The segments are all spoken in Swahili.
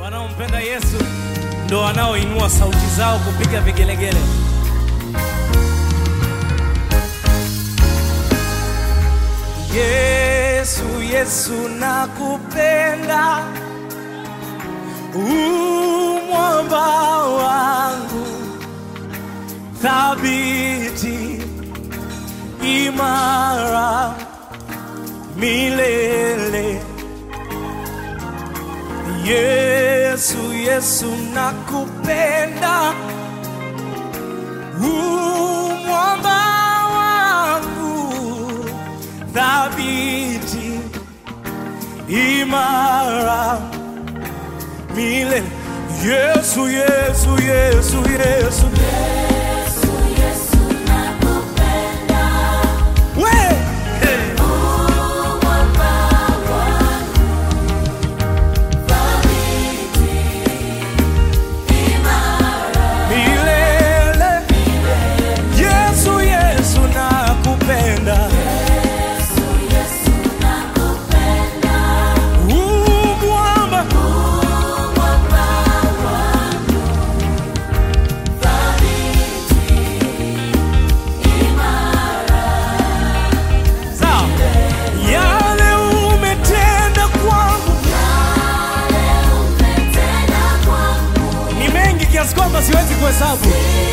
Wanaompenda Yesu ndo wanaoinua sauti zao kupiga vigelegele. Yesu, Yesu nakupenda, umwamba wangu thabiti, imara milele. Yesu, Yesu nakupenda, umwamba wangu thabiti, imara milele. Yesu, Yesu, Yesu, Yesu, we hey. milele. Yesu, Yesu nakupenda, umwamba sawa. Yale umetenda kwangu ni mengi kiasi kwamba siwezi kuhesabu.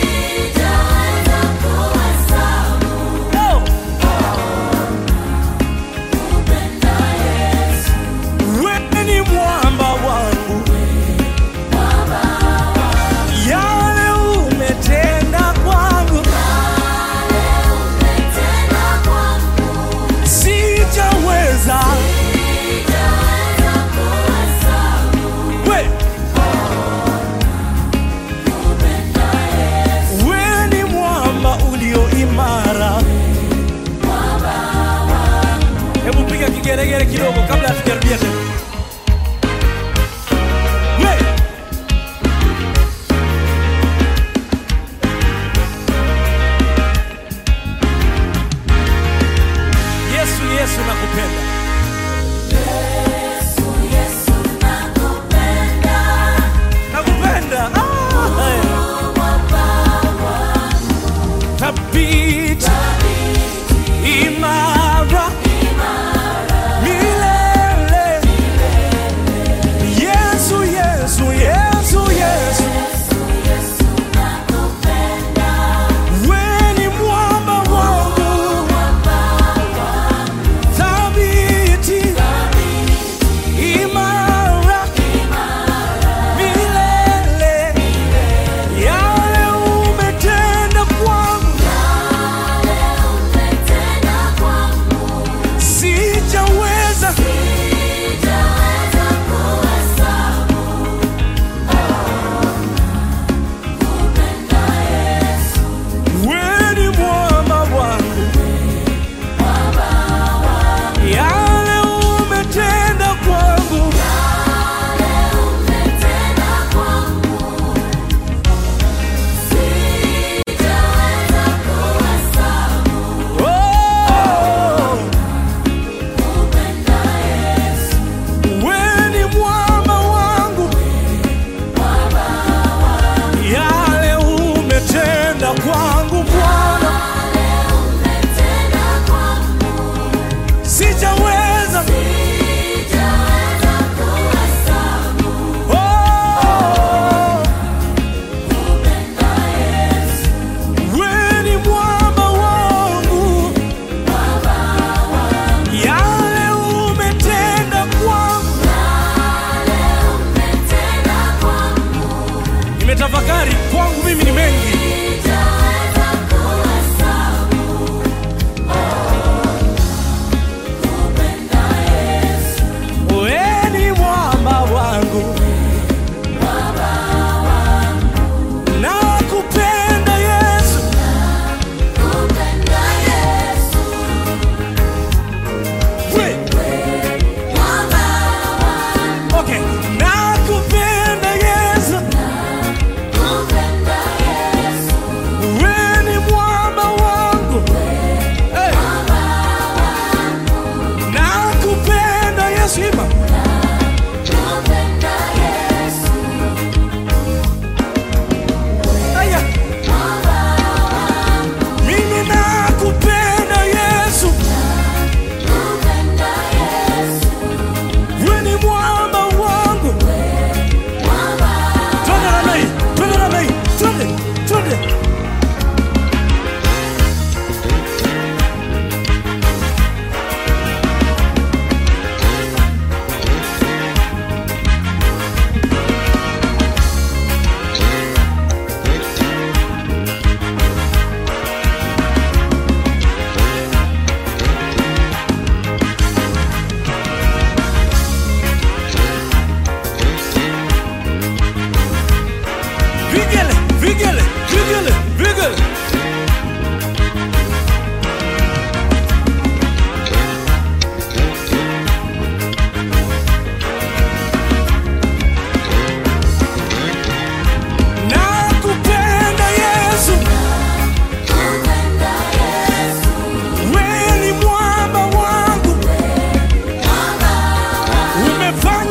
Oh. Wewe ni mwamba wangu, yale umetenda kwangu sijaweza. We.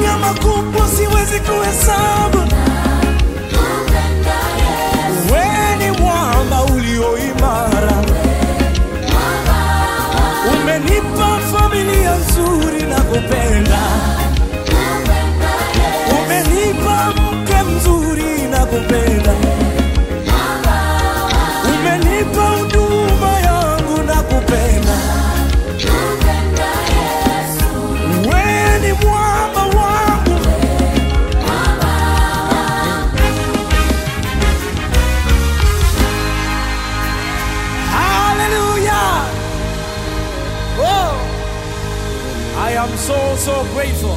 umefanya makubwa, siwezi kuhesabu. Wewe ni mwamba ulio imara, umenipa familia nzuri na kupenda, umenipa mke mzuri na kupenda, umenipa huduma yangu na kupenda. Wewe ni mwamba wangu, hallelujah. Oh, I am so so grateful.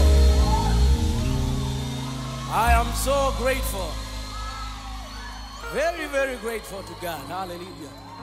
I am so grateful. Very very grateful to God. Hallelujah.